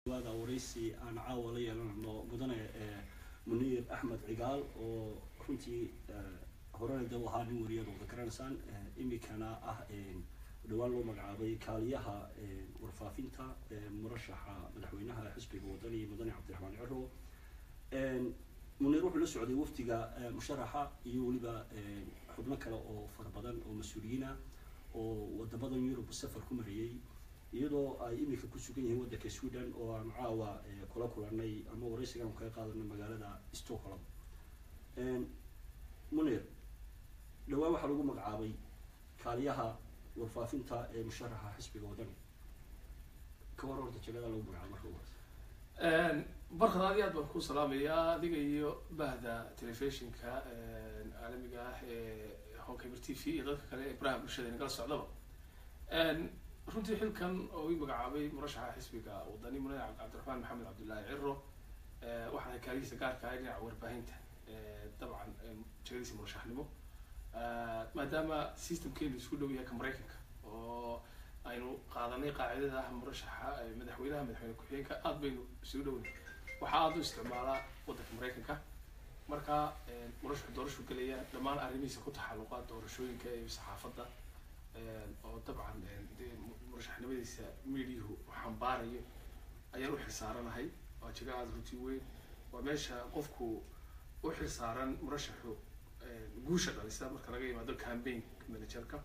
waada waraysi aan caawa la yeelanayno mudane muniir axmed cigaal oo runtii horena de ahaa nin wariyada wada garanaysaan imikana ah dhawaan loo magacaabay kaaliyaha warfaafinta murashaxa madaxweynaha xisbiga wadani mudane cabdiraxmaan ciro muniir wuxuu la socday wafdiga musharaxa iyo weliba xubno kale oo fara badan oo mas-uuliyiina oo wadamadan yurub safar ku marayay iyadoo ay imika ku sugan yihiin waddanka sweden oo aan caawa kula kulanay ama waraysigaan kaga qaadanay magaalada stockholm munir dhawaan waxaa lagu magacaabay kaaliyaha warfaafinta ee musharaxa xisbiga wadani ka war horta jegada lagu magacaabay marka ugu horeysa barkad aad iyo aad baan ku salaamayaa adiga iyo bahda telefishinka caalamiga ah ee honkabir t v iyo dadka kale ee baraha bulshada nagala socdaba runtii xilkan oo ii magacaabay murashaxa xisbiga wadani mudane cabdiraxmaan maxamed cabdullaahi ciro waxaan hay kaalihiisa gaarka ah dhinaca warbaahinta dabcan jegadiisa murashaxnimo maadaama systemkeenu isku dhow yahay ka maraykanka oo aynu qaadanay qaacidada ah murashaxa madaxweynaha madaxweyne ku-xigeenka aada baynu isugu dhowna waxaa aada u isticmaalaa waddanka maraykanka marka murashaxu doorashu gelaya dhammaan arrimihiisa ku taxalluqa doorashooyinka iyo saxaafadda oo dabcan dee murashaxnimadiisa mediahu xambaarayo ayaan u xilsaaranahay waa jiga aada runtii weyn waa meesha qofku u xilsaaran murashaxu guusha dhalisa marka laga yimaado campaign managerka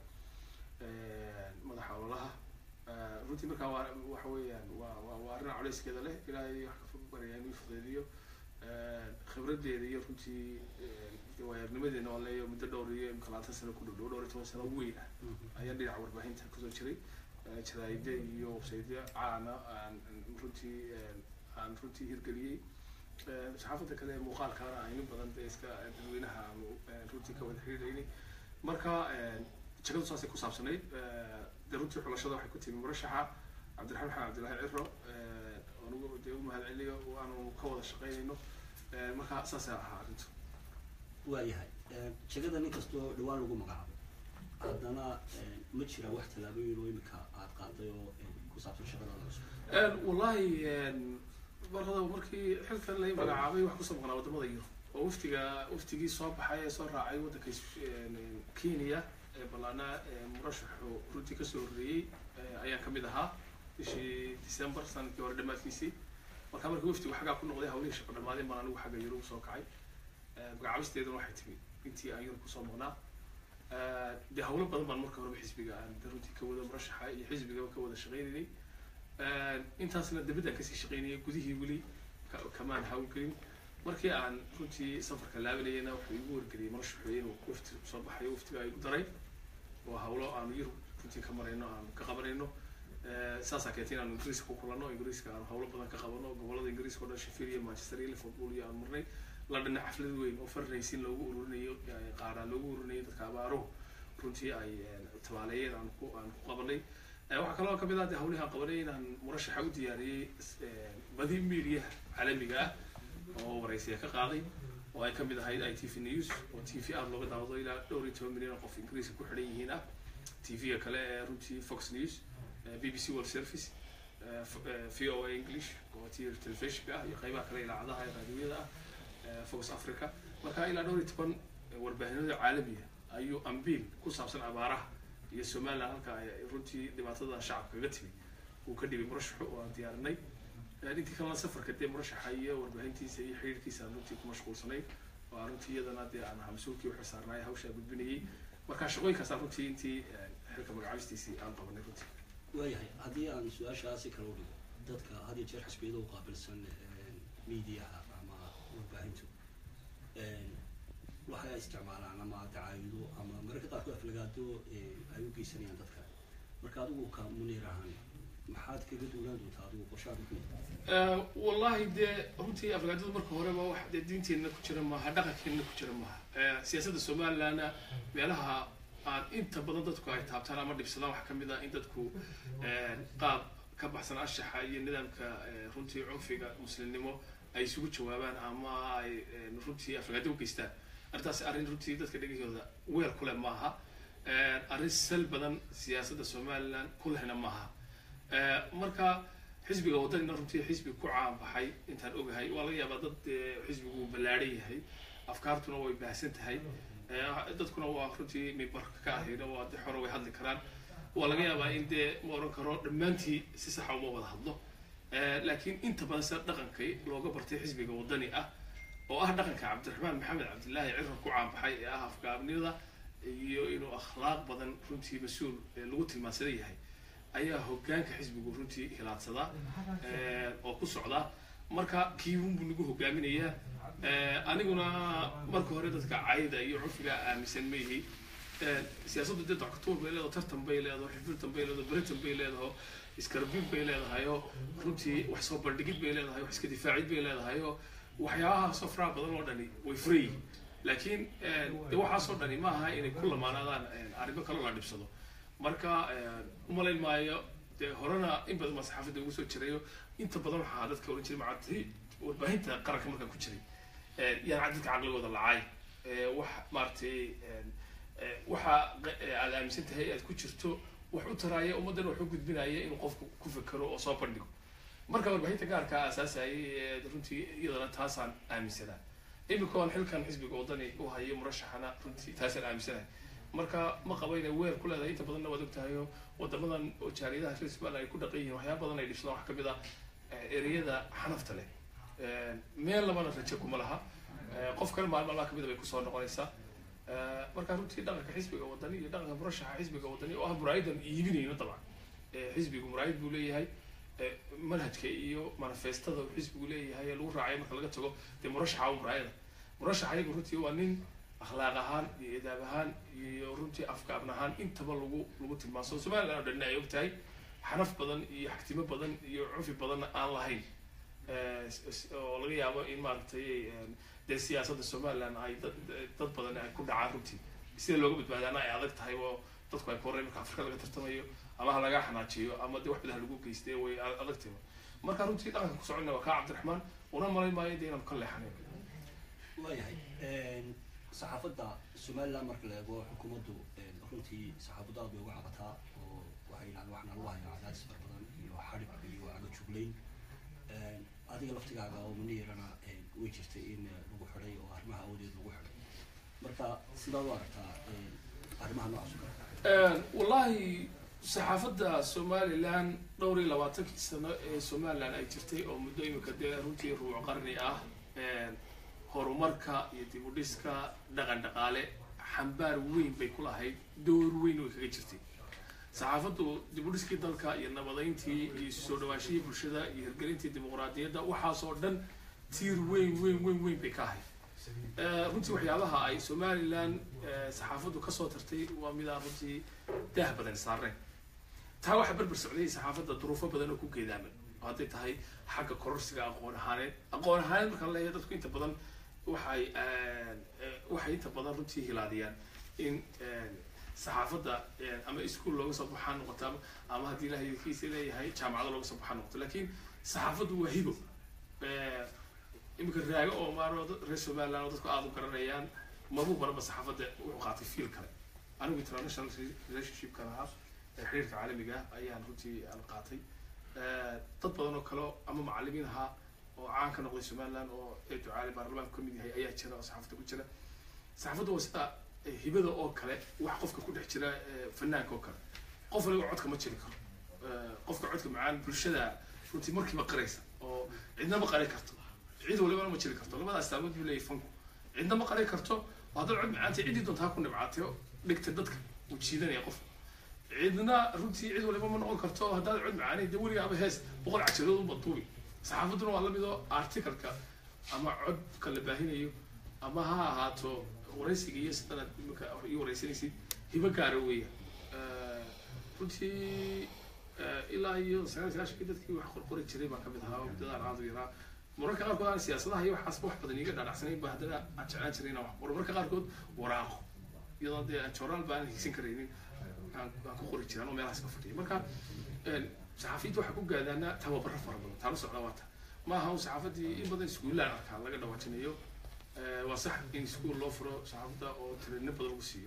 madaxa ololaha runtii markaa waa waxa weeyaan waa waa waa arrin colayskeeda leh ilaahay wax ka baryaa inuu fudeediyo khibraddeeda iyo runtii waayarnimadeena oo leeyo muddo dhowr iyo imka labaatan sano ku dhow dhow dhowr iyo toban sano weyn ah ayaan dhinaca warbaahinta kusoo jiray jaraa'ide iyo websaytyo caana aan runtii aan runtii hirgeliyey saxaafadda kale ee muuqaalkaana aynu badan dee iska dadweynaha aanu runtii ka wada xiriiraynay marka jagadu saasay ku saabsanayd dee runtii xulashada waxay ku timi murashaxa cabdiraxmaan maxamed cabdullaahi ciro anugu dee u mahad celiyo waanu ka wada shaqaynayno marka saasay ahaa arrintu waayahay jegada nin kastoo dhawaan lagu magacaabay haddana ma jira wax tallaabooyin oo imika aad qaaday oo ku saabsan shaqadaada cusub wallahi markada markii xilkan la magacaabay wax kusoo maqnaa wadamada yurub oo waftiga waftigii soo baxay ee soo raacay waddanka kenya ee ballaanaa murashaxu runtii kasoo horreeyey ayaan kamid ahaa bishii december sanadkii hore dhammaadkiisii markaa markii waftigu xaggaa ku noqday hawlihii shaqo dhammaadeen baan anigu xagga yurub soo kacay magacaabisteeduna waxay timi intii aan yurub kusoo maqnaa dee hawlo badan baan marka horeba xisbiga aan runtii ka wada murashaxa iyo xisbigaba ka wada shaqaynaynay intaasna dibadaan kasii shaqaynayay gudihii weli kamaan hawlgelin markii aan runtii safarka laabanayana wuxuu igu wargeliyay murashaxu inuu wafti soo baxayo waftiga igu daray oo hawlo aanu yurub runtii ka marayno aanu ka qabanayno saasaa keentay inaanu ingiriiska ku kulanno ingiriiska aanu hawlo badan ka qabano gobolada ingiriiska o dhan sheffield iyo manchester iyo liverpool iyo aan marnay londonna xaflad weyn oo farnaysin loogu ururinayo qaaraan loogu ururinayo dadka abaaruhu runtii ay tabaaleeyeen aan ku aan ku qabanay waxaa kaloo kamid ah de hawlihi aan qabanay inaan murashaxa u diyaariyey badi mediaha caalamiga ah oo waraysiya ka qaaday oo ay kamid ahayd i t v news oo t v aada looga daawado ilaa dhowr iyo toban milyan oo qof ingiriiska ku xidhan yihiin ah t v-ga kale ee runtii fox news b b c world service v o a english oo t telefishinka ah iyo qeybaha kale ilaacadaha ee raadiyada ah fox africa marka ilaa dhowr iyo toban warbaahinada caalamiga ayuu ambiil ku saabsan abaaraha iyo somaliland halka ay runtii dhibaatada shacabka kaga timi uu ka dhibay murashaxu oo aan diyaarinay intii kalena safarka dee murashaxa iyo warbaahintiisa iyo xiriirkiisa aan runtii ku mashquulsanay oo aan runtii iyadana dee aan ahaa mas-uulkii u xilsaarnaay hawshaa gudbinayay marka shaqooyinkaasaan runtii intii xilka magacaabistiisii aan qabanay runtii waayahay haddii aan su-aashaasi kala u dhigo dadka had iyo jeer xisbiyada u qaabilsan mediaha ama warbaahintu waxay isticmaalaan ama dacaayido ama mararka qaarkood aflagaado ay u geysanayaan dadka marka adigu ka muniir ahaan maxaad kaga duunaan doontaa adigu qorshaad ku wallahi dee runtii aflagaadadu marka horeba wax dee diinteenna ku jira maaha dhaqankeenna ku jira maaha siyaasadda somalilandna meelaha aan inta badan dadku ay taabtaan ama dhibsadaan waxaa kamid ah in dadku qaab ka baxsan anshaxa iyo nidaamka runtii cunfiga muslimnimo ay isugu jawaabaan ama ay runtii aflagaado u geystaan arrintaas arrin runtii dadka dhegahooda weel ku leh maaha arrin sal badan siyaasadda somaliland ku lehna maaha marka xisbiga waddanina runtii xisbi ku caanbaxay intaan ogahay waa laga yaabaa dad eh, xisbigu uu ballaadhan yahay afkaartuna way baahsan tahay Eh, dadkuna waa runtii mimbarka ka ahayna waa de xore way hadli karaan waa laga yaabaa in dee ma oran karo dhammaantii si saxa uma wada hadlo Eh, laakiin inta badan sida dhaqankay looga bartay xisbiga waddani ah oo ah dhaqanka cabdiraxmaan maxamed cabdilaahi cirar ku caanbaxay ee ah afgaabnida iyo inuu akhlaaq badan runtii mas-uul eh, lagu tilmaansadan yahay ayaa hogaanka xisbigu runtii hilaadsadaa eh, oo ku socda marka kiibun buu nagu hogaaminayaa Eh, aniguna marka hore dadka cayda iyo curfiga aaminsan ma yihi Eh, siyaasaddu dee doctor bay leedaho tartan bay leedaho xifirtan bay leedaho beritan bay leedaho iskarbiib bay leedahayo runtii wax soo bandhigid bay leedahay wax iska difaacid bay leedahayo waxyaabahaasoo faraha badan oo dhani way furan yihiin laakiin eh, de waxaasoo dhani ma aha inay ku lamaanaadaan eh, arrimo kaloo la dhibsado marka eh, umalayn maayo dee horena in badan baa saxaafadda ugu soo jirayo inta badan waxaa dadka oran jiray macati warbaahinta qaranka markaan ku jiray Eh, yaan dadka caqligooda lacay Eh, wax maaragtay eh, eh, waxa q- eh, aad aaminsan tahay aad ku jirto wax u taraaya ummaddan wax u gudbinaya inuu qofku ku fekero oo soo bandhigo marka warbaahinta gaarka aasaasayay ee runtii iyadana taasaan aaminsanaa iminka oon xilkan xisbiga waddani u hayo murashaxana runtii taasaan aaminsanahay marka ma qabo inay weer ku leedahay inta badanna waad ogtahayo wadamadan oo jaariyadaha reer somaliland ay ku dhaqan yihiin waxyaaba badan ay dhibsadaan wax kamid ah eh, ereyada xanafta leh Eh, meel labana rajo kuma laha Eh, qof kale maalin maalmaha kamid a bay kusoo noqonaysaa Eh, marka runtii dhaqanka xisbiga waddani iyo dhaqanka murashaxa xisbiga waddani oo ah muraayadan iibinayno dabcan Eh, xisbigu muraayad buu leeyahay Eh, manhajka iyo manifestada uu xisbigu leeyahay ee lagu raacayo marka laga tago dee murashaxa waa muraayada murashaxa iyagu runtii waa nin akhlaaq ahaan iyo edaab ahaan iyo runtii afkaabn ahaan intaba lagu lagu tilmaanso somaliland oo dhanna ay ogtahay xanaf badan iyo xagtimo badan iyo cufi badanna aan lahayn Eh, s- s- oo laga yaabo in maaragtay eh, dee siyaasadda somaliland ay dad dad badan ay ku dhacaan runtii sida looga badbaadaana ay adag tahay oo dadku ay koreen marka afrika laga tartamayo ama ha laga xanaajiyo ama dee wax badan ha lagu geystay way a- adag tahay marka runtii dhaqanka ku soconna waa kaa cabdiraxmaan una malayn maayo dee inaan ka leexanayn waayahay saxaafadda somaliland marka la eego xukuumaddu runtii saxaafaddu aad bay uga cabataa oo waxay yidhahdeen waxna lagu hayaa cadaadis fara badan iyo xadhib iyo cago juglayn adiga laftigaaga oo muniyarana way jirtay in lagu xidhay oo arrimaha awoodeed lagu xidhay marka sidaad u aragtaa arrimaha noocaas oo kale wallahi saxaafadda somaliland dhowr iyo labaatankii sano ee somaliland ay jirtay oo muddo imika dee runtii rubuc qarni ah horumarka iyo dib u dhiska dhaqan dhaqaale xambaar weyn bay ku lahayd door weyn way kaga jirtay saxaafaddu dib u dhiskii dalka iyo nabadayntii iyo soo dhawaashihii bulshada iyo hirgelintii dimuqraadiyadda waxaasoo dhan tiir weyn weyn weyn weyn bay ka ahayd Eh, runtii waxyaabaha ay somaliland eh, saxaafaddu kasoo tartay waa midaan runtii daah badan saareen taa waxaa berber socday saxaafadda duruufo badan oo ku geedaaman oo hadday tahay xagga kororsiga aqoon ahaaneed aqoon ahaaneed markaan leeyahay dadku inta badan waxay eh, eh, waxay inta badan runtii hilaadiyaan in eh, saxaafadda eh, ama iskuol looga soo baxaa noqoto ama- ama haddii ilahay kiisa leeyahay jaamacado looga soo baxaa noqoto laakiin saxaafaddu waa hibo Eh, iminka raago oo maaro dad- reer somaliland oo dadku aada u garanayaan mabuu baraba saxaafadda wuxuu qaatay fiil kale anigu international relationshipkan ahaa ee xiriirka caalamiga ah ayaan runtii aan qaatay Eh, dad badan oo kale oo ama macalimiin ahaa oo caan ka noqday somaliland oo ee ducaali baarlamaanka kamid yahay ayaa jira oo saxaafadda ku jira saxaafadda waa sida eh, hibada oo kale wax qofka ku dhex jira eh, fanaanka oo kale qof waliba codka ma jiri karo Eh, qofka codka macaan bulshada runtii markiiba qaraysa oo cidna ma qari karto cid walibana ma jiri karto labadaas taamood buu leeyahay fanku cidna ma qari karto oo haddaad cod macaantay ciddii doontaa ku nibcaatay oo dhigta dadka uu jiidanaya qof cidna runtii cid waliba ma noqon karto oo haddaad cod macaanay dee weligaaba hees boqol cajadood u baduubi saxaafadduna waa lamid oo articalka ama codka la baahinayo ama ha ahaato waraysiga iyo sidanaad imika ii waraysanaysid hibo gaara weeya Eh, runtii eh, ilaa iyo sagaal iyo sagaashankii dadkii wax qorqori jiray baan kamid ahaa oo muddadaan aada u yaraa mararka qaarkood aan siyaasadaha iyo waxaas wax badan iga dhaadhacsanayn ba haddana aan jeclaan jiray inaan wax qoro mararka qaarkood waraaqo iyadoo dee joraal baan hiigsan karaynin aan aan ku qori jiray anoo meelahaas ka fadhiya marka een, saxaafiyadda waxaa ku gaadaanaa tababaro fara badan taalo socda waata ma aha un saxaafaddii in badan iskuullaan arkaa laga dhawaajinayo Eh, waa sax in iskuul loo furo saxaafadda oo tirino badan lagu siiyo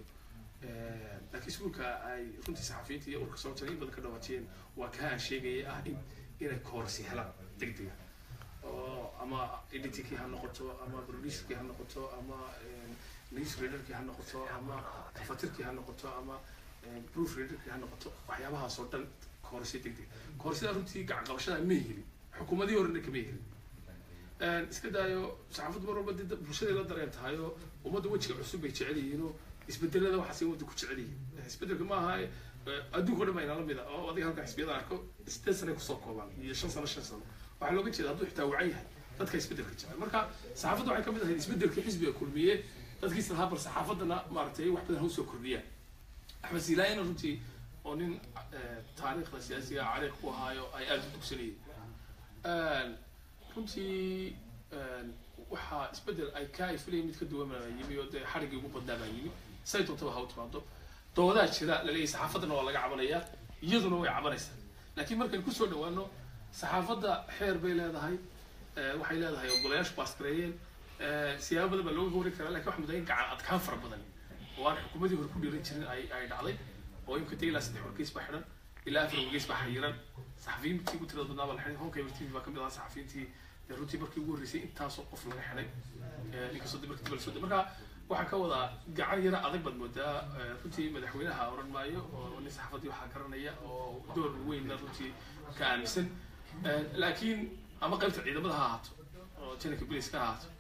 Eh, laakiin iskuulka ay runtii saxafiyiinta iyo urka soo jiray in badan ka dhawaajiyeen waa kaa aan sheegaya ah in inay koorsi helaan degdega oo ama editingkii ha noqoto ama producerkii ha noqoto ama news readerkii ha noqoto ama tafatirkii ha noqoto ama proof readerkii ha noqoto waxyaabahaas oo dhan koorsi degdeg koorsida runtii gacan qabashada ma helin xukuumadii horena kama helin iska daayo saxaafaddu mar walba dee bulshaday la dareen tahay oo ummadda wejiga cusub bay jecel yihiin oo isbedelada waxaas ummadda ku jecel yihiin isbedelka ma aha adduunka o dhan bayna lamid ah oo adiga halka xisbiyada arko sideed sane kusoo koobaan iyo shan sano shan sano waxaa looga jeeda hadduu xitaa wacan yahay dadka isbedelka jecel marka saxaafadda waxay kamid ahayd isbedelka xisbiga kulmiye dadkiisa lahaa bal saxaafaddana maaragtay wax badan ha usoo kordhiyaan axmed silaayana runtii oo nin taariikhda siyaasiga cariiq ku ahaayo ay aada u dugsanayeen runtii waxaa isbedel ay ka ay filayeen mid ka duwan baa yimi oo dee xariggii ugu badnaa baa yimi say doontaba ha u timaado doodaha jira laleeyahay saxaafaddana waa laga cabanayaa iyaduna way cabanaysaa laakiin markaynu kusoo dhawaano saxaafadda xeer bay leedahay waxay leedahay ogolayaashu baasgareeyeen siyaabo badan baa looga warin karaa lakin waxa mudaa in gacan adkaan fara badan oo aan xukuumadii hore ku dhiiran jirin ay ay dhacday oo imka dee ilaa saddex wargeys baa xidhan ilaa afar wargeys baa xayiran saxafiyiintii ku tirada badnaa baa la xidhay honkayber tv baa kamid ahaa saxafiyiintii dee runtii markii ugu horreysay intaasoo qof laga xidhay inkastoo dib markii dib lasoo marka waxaan ka wadaa gacan yara adag baad moodaa runtii madaxweynaha oran maayo oo nin saxafaddii waxaa garanaya oo door weynna runtii ka aaminsan laakiin ama qaybta ciidamada ha ahaato oo janaka biliska ha ahaato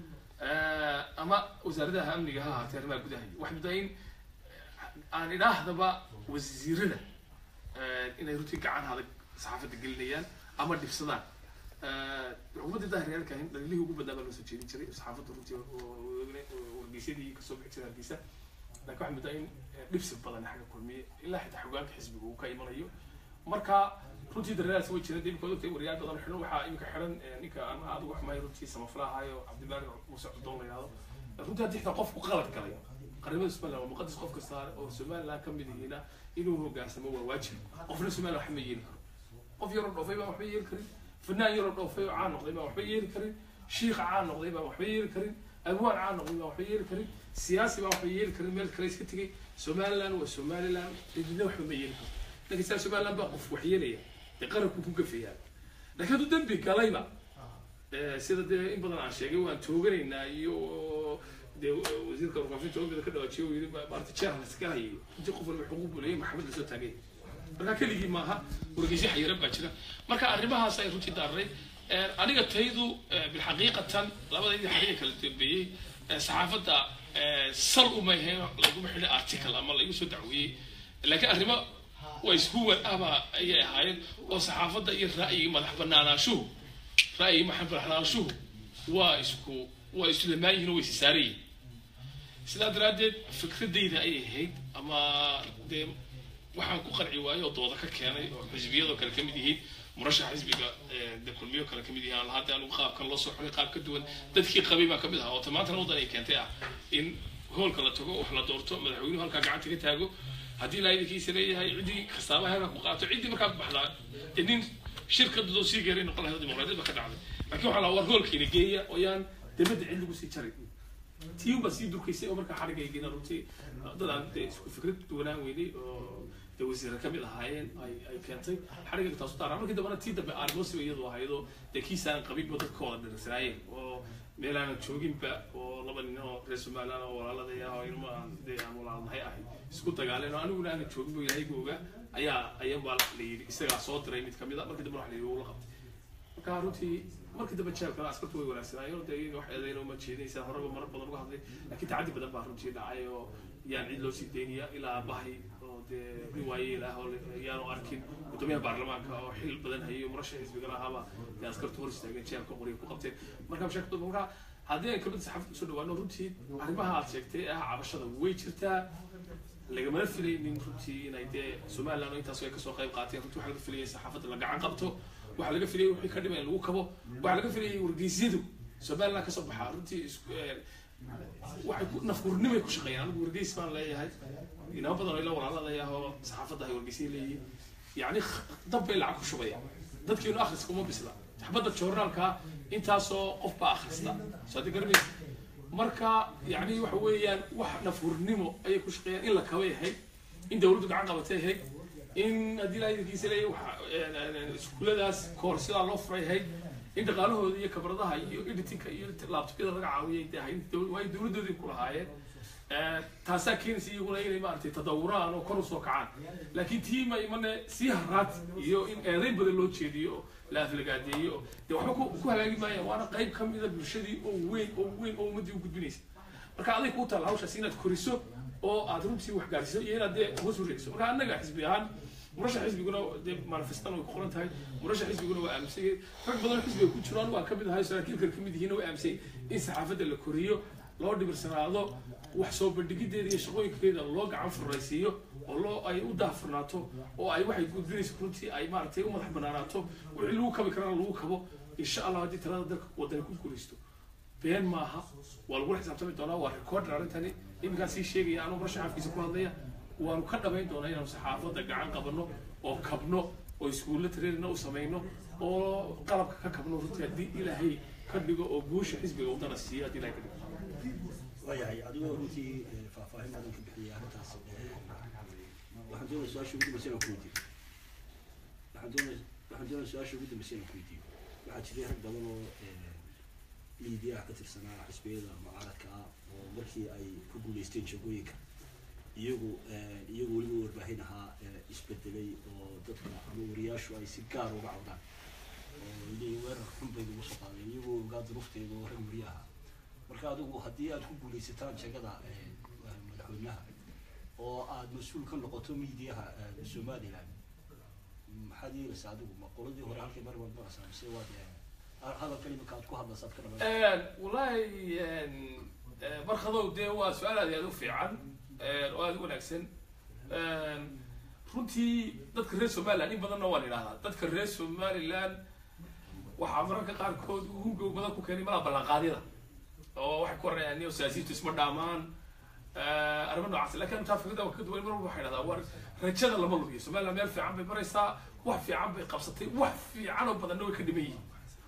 ama wasaaradaha amniga ha ahaatee arrimaha gudaha wax mudaa in aan idhaahdaba wasiirada inay runtii gacan adag saxaafadda gelinayaan ama dhibsadaan xukuumadda daahiriyaalka ahayn dhalilihii ugu badnaa baa loo soo jeedin jiray saxaafadda runtii wargeysyadii kasoo bixi jiray hargeysa laakiin waxaa muddaa in dhibsi badan xagga kulmiye ilaa xitaa xogaanka xisbiga uu ka imanayo marka runtii dareeraas way jireen imika ogtay wariyaal badan xidhan waxaa imika xidhan ninka aan adigu waxmay runtii samaflahaayo cabdibaari muuse cuddoon la yihahdo runtii haddii xitaa qofku qalad galay qaramada somaliland waa muqadas qof kasta oo somaliland ka mid yihiina inuu hogaansamo waa waajib qofna somaliland waxba ma yeeli karo qof yaroo dhoofay baan waxba yeeli karin fanaan yaroo dhoofay oo caan noqday baan waxba yeeli karin shiikh caan noqday baan waxba yeeli karin abwaan caan noqday baan waxba yeeli karin siyaasi baan waxba yeeli karin meel kale iska tegay somaliland waa somaliland cidina waxba ma yeeli karo laakiin saa somaliland baa qof wax yeelaya dee qaranku ku gafayaa laakiin hadduu dembi galayba sida dee in badan aan sheegay waan tooganaynaa iyo dee wasiirka warfaafinta oogada ka dhawaajiyo uu yidhi maarata jeer laska hayay intii qof walba xuquuq buu leeyahay maxkamad lasoo taagay marka keligii maaha wargeysyo xayiran baa jira marka arrimahaas ay runtii daarray aniga taydu bilxaqiiqatan labadaydii xariga kala dambeeyey saxaafadda sal uma ahayn laguma xidhin article ama laigu soo dacweeyey laakiin arrimo waa ishuwan ahba ayay ahaayeen oo saxaafadda iyo ra'yiga madax banaanaashuhu ra'yiga madax banaanaashuhu waa isku waa isu lamaan yihiin oo way isisaaran sidaa daraaddeed fikradayda ayay ahayd ama dee waxaan ku qarci waayo oo dooda ka keenay oo xisbiyadoo kale ka mid yihiin murashax xisbiga de kulmiyo kale ka mid yihiin lahaa dee anigu qaabkan loo soo xulay qaab ka duwan dadkii qabay baa ka mid ahaa oo tamaantana waddan ay keentay ah in hoolka la tago wax la doorto madaxweynuhu halkaa gacanta ka taago haddii ilaa idinkiisa leeyahay ciddii kastaaba halkaa ku qaato ciddii markaa baxdaa dee nin shirkadadoo sii geeray noqon lahayd dimuqraadiyad ba ka dhacday laakiin waxaa lahaa war hoolkiina geeya oo yaan debadda cid lagu sii jarin tii baa sii durkaysay oo markaa xarigaygiina runtii dad aan dee isku fikrad duwanaan weynay oo dee wasiira ka mid ahaayeen ay ay keentay xarigayga taasu daaraa markii dambena tii dambe aarmoosiba iyadu ahaydoo dee kiisaan qabinba dadka wada dhirirsanaayeen oo meel aanan jooginba oo laba nin oo reer somaliland oo walaaladaya oo ilmo aan dee aan walaalnahay ahay isku dagaaleen oo aniguna aanan joogin bo ilaahay googa ayaa ayabaa la yidhi isagaa soo diray mid kamid a markii dambe waxa la yidhi wuu la qabtay marka runtii markii dambe jeelkana askartu way wanaagsanaayeen oo dee iyaga wax eedayna uma jeedinaysaa horeba marar badan uga hadlay laakiin tacaddi badan baa runtii dhacay oo yaan cid loo sii daynaya ilaa bahay oo dee nin waayeel ah oo yaanu arkin gudoomiyaha baarlamaanka oo xil badan hayay murashax xisbigana ahaaba dee askartu hor istaageen jeelka qoriga ku qabteen marka mashaakil marka haddii aan kamid saxaafadda kusoo dhawaano runtii arrimaha aad sheegtay ah cabashada way jirtaa lagamana filaynin runtii inay dee somaliland oo intaas ay kasoo qayb qaateen runtii waxaa laga filayay saxaafadda la gacan qabto waxaa laga filayay wixii ka dhimay in lagu kabo waxaa laga filayay wargeysyadu somaliland kasoo baxaa runtii isku waxay ku nafkurnimay ku shaqeeyaan anigu wargeys baan leeyahay inama badan oo ila walaaladaya oo saxaafadda ay wargeysya leeyihiin yacni dab bay lacag ku shubayaan dadkiinu akhriska uma bisla xabadda joornaalka intaasoo qof baa akhrista soo hadii garanaysa marka yacni waxa weeyaan wax nafhurnimo ayay ku shaqeeyaan in la kabay ahayd in dawladdu gacan qabatay ahayd in haddii ilaahay idinkiisa leeyahay waxa iskuuladaas koorsidaa loo furayhay in dhaqaalahooda iyo kabradaha iyo editinka iyo laabtobyada laga caawiyay dee hay waayo dowladoodii ku lahaayeen taasaa keenaysa iyaguna inay maaragtay tadawuraan oo kor usoo kacaan laakiin tii ma imane sii haraad iyo in eeday badan loo jeediyo oo la aflagaadeeyo dee waxba ku ku hagaagi maayaan waana qayb ka mida bulshadii oo weyn oo weyn oo ummaddii u gudbinaysa marka aday kuu taalla hawshaas inaad koriso oo aad runtii wax gaarsiiso iyo inaad dee hoos wareegso marka annaga xisbi ahaan murasha xisbiguna dee manifestan way ku qoran tahay murasha xisbiguna waa aaminsan rag badan xisbiga ku jiraan waa kamid ahay saraakiilkan kamid yihiin waa aaminsan in saxaafadda la koriyo loo dhibirsanaado wax soo bandhigideeda iyo shaqooyinkeeda loo gacan furaysiiyo oo loo ay u daahfurnaato oo ay waxay gudbinaysa runtii ay maaragtay u madax banaanaato wixii lagu kabi karana lagu kabo insha allah haddii talada dalka wadani ku guulaysto been maaha waa lagula xisaabtami doonaa waa recorder arrintani iminkaan sii sheegaya anuu murasha xaafkiisa ku hadlaya waanu ka dhamayn doonaa inaanu saxaafadda gacan qabano oo kabno oo iskuulla trainina u samayno oo qalabka ka kabno runtii haddii ilaahay ka dhigo oo guusha xisbiga wadana siiyo haddii ilahay ka dhigo waayahay adigoo runtii faahfaahin badan ka bixiyay arrintaas waxaan doonaya su-aasha ugu dambaysa inaan ku weydiiyo waxaan doonaya waxaan doonaya su-aasha ugu dambaysa inaan ku weydiiyo waxaa jiray rag badan oo miidiyaha ka tirsanaa xisbiyada mucaaradka ah oo markii ay ku guuleysteen shaqooyinka iyagu iyagu weliba warbaahin ahaa isbedelay oo dadka ama wariyaashu ay si gaar uga cawdaan oo leeyihin weerar xun bay nagu soo qaadeen iyagoo ogaa duruufteeda oo rag wariye ahaa marka adigu haddii aad ku guulaysataan jagada madaxweynaha oo aad mas-uul ka noqoto miidiyaha somaliland maxaad yeelaysaa adigu ma qoladii hore halkay mar baad maraysaa mise waad hadalkan imika aad ku hadlaysaad ka dhamaysa wallaahi markadow dee waa su-aal aad iyo aad u fiican oo aada u wanaagsan runtii dadka reer somaliland in badanna waan idhahdaa dadka reer somaliland waxaa mararka qaarkood hungow badan ku keenay malaa ballanqaadyada oo waxay ku oranayaan niyo siyaasiyiintu isma dhaamaan arrimo noocaas lakin taa fikrada ka duwan mar walba waxay dhahdaa war rajada lama lugiyo somaliland meel fiican bay maraysaa wax fiican bay qabsatay wax fiican oo badanna way ka dhiman yihiin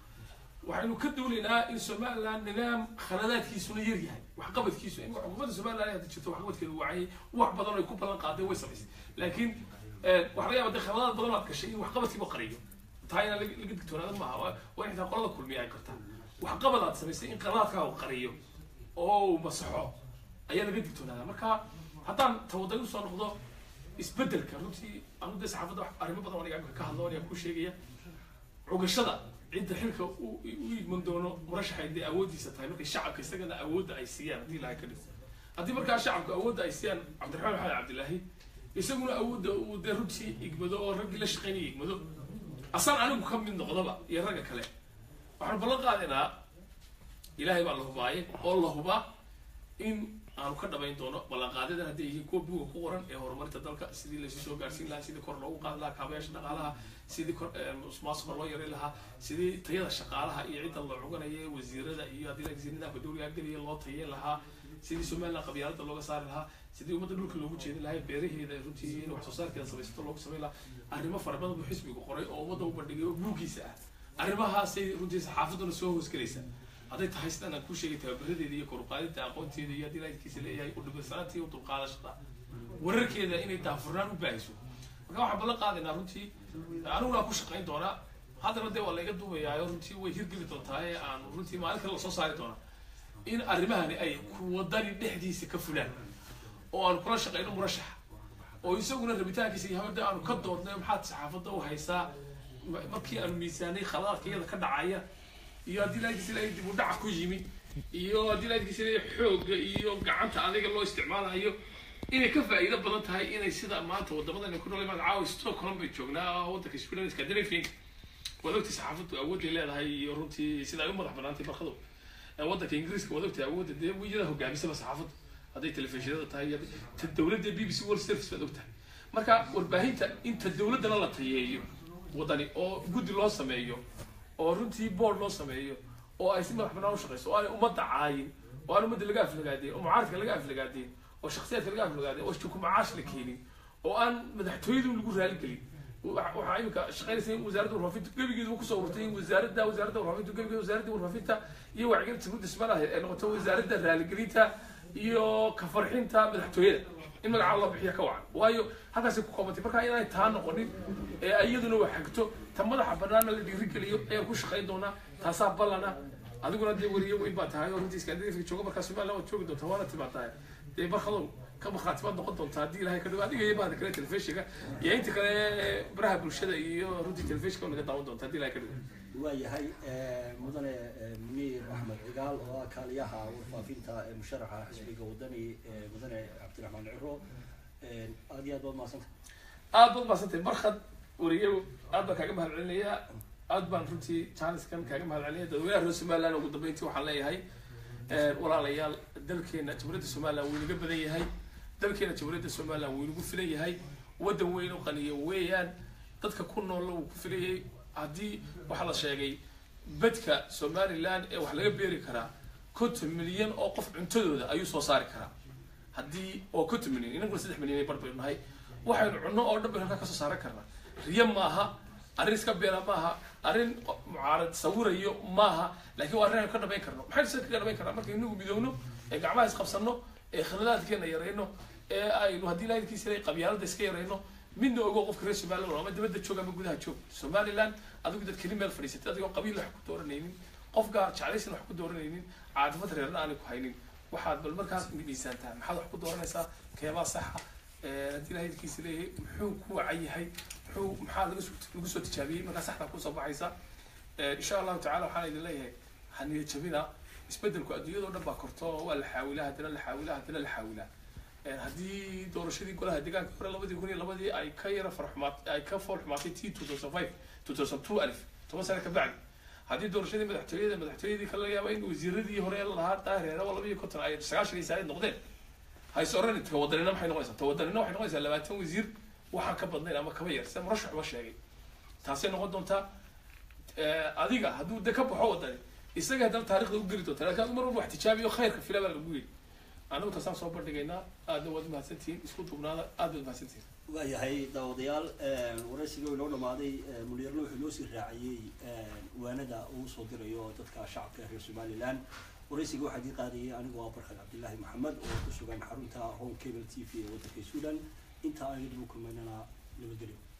waxaynu ka duulaynaa in somaliland nidaam khaladaadkiisuna yar yahay waxqabadkiisu in xukuumadda somaliland hadda jirto waxqabadkeedu wacay wax badan oo ay ku ballan qaadeen way samaysay laakiin waxa laga yaaba de khaladaad badan aad gashay in waxqabadkiiba qariyo taa inaan laga laga digtoonaada maaha waa in xitaa qolada kulmiya ay kartaa waxqabad aad samaysay in qaladaadkaa uu qariyo oo uu masaxo ayaa laga digtoonaada marka haddaan tawaday usoo noqdo isbedelka runtii anu dee saxaafadda arrimo badan aniga ka hadlo aniga ku sheegaya cugashada cidda xilka u iman doono murashaxay dee awooddiisa tahay markay shacabka isagana awoodda ay siiyaan haddii ilahay ka dhigo haddii markaa shacabka awoodda ay siiyaan cabdiraxmaan maxamed cabdilaahi isaguna awoodda uu dee runtii igmado oo raggii la shaqaynaya igmado asaan anigu ka mid noqdaba iyo ragga kale waxaan ballan qaadaynaa ilaahay baa la hubaaye oo la hubaa in aanu ka dhamayn doono ballanqaadyadan hadday yihiin kuwa buga ku qoran ee horumarinta dalka sidii laysu soo gaarsiin lahaa sidii kor loogu qaadi lahaa kaabayaasha dhaqaalaha sidii kor musuqmaasuqa loo yareyn lahaa sidii tayada shaqaalaha iyo cidda la cuganaya wasiirada iyo haddii lagasi nidaamka dowliga geliya loo tayeyn lahaa sidii somaliland qabyaalada looga saari lahaa sidii ummadda dhulka loogu jeedin lahaa beeraheeda runtii in wax soo saarkeeda samaysato loogu samayn lahaa arrimo fara badan buu xisbigu qoray oo ummadda u bandhigay oo buuggiisa ah arrimahaasay runtii saxaafadduna soo hoosgelaysa hadday tahay sidaan aan ku sheegay tababaradeeda iyo koruqaadinta aqoonteeda iyo haddii lakiisa leeyahay u dhibirsanaanta iyo dulqaadashada wararkeeda inay daafurnaan u baahiso marka waxaan ballan qaadaynaa runtii aniguna ku shaqayn doonaa haddana dee waa layga duubayaayo runtii way hirgeli doontaa ee aan runtii maalin kale lasoo saari doonaa in arrimahani ay kuwadani dhexdiisa ka fulaan oo aan kula shaqayno murashaxa oo isaguna rabitaankiisa iyo hawada aanu ka doodnay maxaad saxaafadda u haysaa markii aanu miisaanay khaladaadka iyada ka dhacaya iyo haddii lakiisa ilaahay dib u dhaca ku yimi iyo haddii lakiisa ilaahay xoogga iyo gacanta adiga loo isticmaalayo inay ka faa'iido badan tahay inay sida maanta wadamadan ku nool magacaawa stockholm bay joognaa waddanka sweden scandinavianka waad ogtay saxaafaddu awoodday leedahay iyo runtii sida ay u madax banaantay barkadu waddanka ingiriiska waad ogtay awoodda dee wiyada hogaamisaba saxaafaddu hadday telefishinada tahay ta dowladda b b c world service baad ogtahay marka warbaahinta inta dowladdana la tayeeyo waddani oo guddi loo sameeyo oo runtii board loo sameeyo oo ay si madax banaan u shaqeyso oo aanay ummadda caayin oo aan ummadda laga aflagaadeen oo mucaaradka laga aflagaadeen oo shaksiyaadka laga aflagaadeen oo jukumacaash la keenin oo aan madaxtooyadu lagu raaligelin waxaa imika shaqeynaysa in wasaaradda warfaafinta gebigeedu kusoo urtay in wasaaradda wasaaradda warfaafinta gebigeeda wasaaradda warfaafinta iyo wacyigelinta guud dhismanaha ay noqoto wasaaradda raaligelinta iyo ka farxinta madaxtooyada in magacaa loo bixiya ka wacan waayo halkaasay ku koobantay marka inaanay taa noqonin ee iyaduna wax xigto ta madaxa banaana la dhiirigeliyo ayaan ku shaqayn doonaa taasaa ballana adiguna dee weriye weyn baa tahay oo runtii iskandinafka jooga markaa somaliland waad joogi doontaa waana timaadaa dee barkadow ka markhaati baad noqon doontaa haddii ilahay ka dhigo adiga iyo bahda kale telefishinka iyo inta kale baraha bulshada iyo runtii telefishinka naga daawan doontaa haddii ilahay ka dhigo waayahay mudane muniir axmed cigaal oo ah kaaliyaha warfaafinta ee musharaxa xisbiga wadani mudane cabdiraxmaan ciro aad iyo aad baad mahadsanta aad baad mahadsantay markad weriye aad baan kaaga mahad celinayaa aad baan runtii jaaniskan kaaga mahad celinaya dadweynaha reer somaliland ugu dambeyntii waxaan leeyahay walaalayaal dalkeena jamhuuriyadda somaliland wuu inaga badan yahay dalkeena jamhuuriyadda somaliland wuu inagu filan yahay waddan weyn oo qaniya weeyaan dadka ku noolla wuu ku filayay haddii waxaa la sheegay bedka somaliland ee wax laga beeri karaa konton milyan oo qof cuntadooda ayuu soo saari karaa haddii oo konton milyan inaguna saddex milyan ay bar baynu nahay waxaynu cunno oo dhan baynu halkaa kasoo saaran karnaa riyo maaha arrin iska beela maaha arrin mucaarad sawirayo maaha laakiin waa arrin aynu ka dhamayn karno maxaynu sida kaga dhamayn karnaa markaynu inagu midoowno ee gacmaha isqabsanno ee khaladaadkeena yarayno ee aynu haddii laadkiisa ilay qabyaalada iska yarayno midna ogo qofka reer somaliland ama dibadda joog ama gudaha joog somaliland adigu dad keli meel fadhiisatay adigoo qabiil wax ku dooranaynin qof gaar jeclaysan wax ku dooranaynin caadifad reerna aanay ku haynin waxaad bal markaas miisaantaa maxaad wax ku dooranaysaa keebaa saxa haddii ilahay idkiisa leeyahay muxuu ku wacan yahay muxuu maxaa laga soo lagu soo tijaabiyey markaa saxda kusoo baxaysa insha allahu tacala waxaan idin leeyahay haniya jabina isbedelku adduunyada o dhan baa korto waa la xaawilaa haddana la xaawilaa haddana la xaawilaa haddii doorashadii golaha deegaanka hore labadii kun iyo labadii ay ka yara farxumaat ay ka fool xumaatay t two thousand five two thousand two alif toban sano ka bacdi haddii doorashadii madaxtooyada madaxtooyadii kala yaaba in wasiiradii hore lahaa daahireera oo laba iyo konton ay sagaashan iyo saaid noqdeen hays oran tawadanina maxay noqonaysaa tawadanina waxay noqonaysaa labaatan wasiir waxaan ka badnayn ama kaba yar sida murashax ba sheegay taasay noqon doontaa adiga hadduu de ka baxo wadani isaga haddana taarikhda u geli doonta lakin adu mar walba wax tijaabiyo khayrka fila baa lagu yiri anagu taasaan soo bandhigaynaa aadna waad mahadsantihiin isku dubnaada aad baad mahadsantihiin waayahay daawadayaal waraysiga inoo dhamaaday muniyarna wuxuu noo sii raaciyey waanada uu soo dirayo dadka shacabka reer somaliland waraysiga waxaa dii qaadayay anigoo ah barkad cabdillaahi maxamed oo ku sugan xarunta home cable t v ee waddanka suudan inta aynu dib u kulmaynana nabadgelyo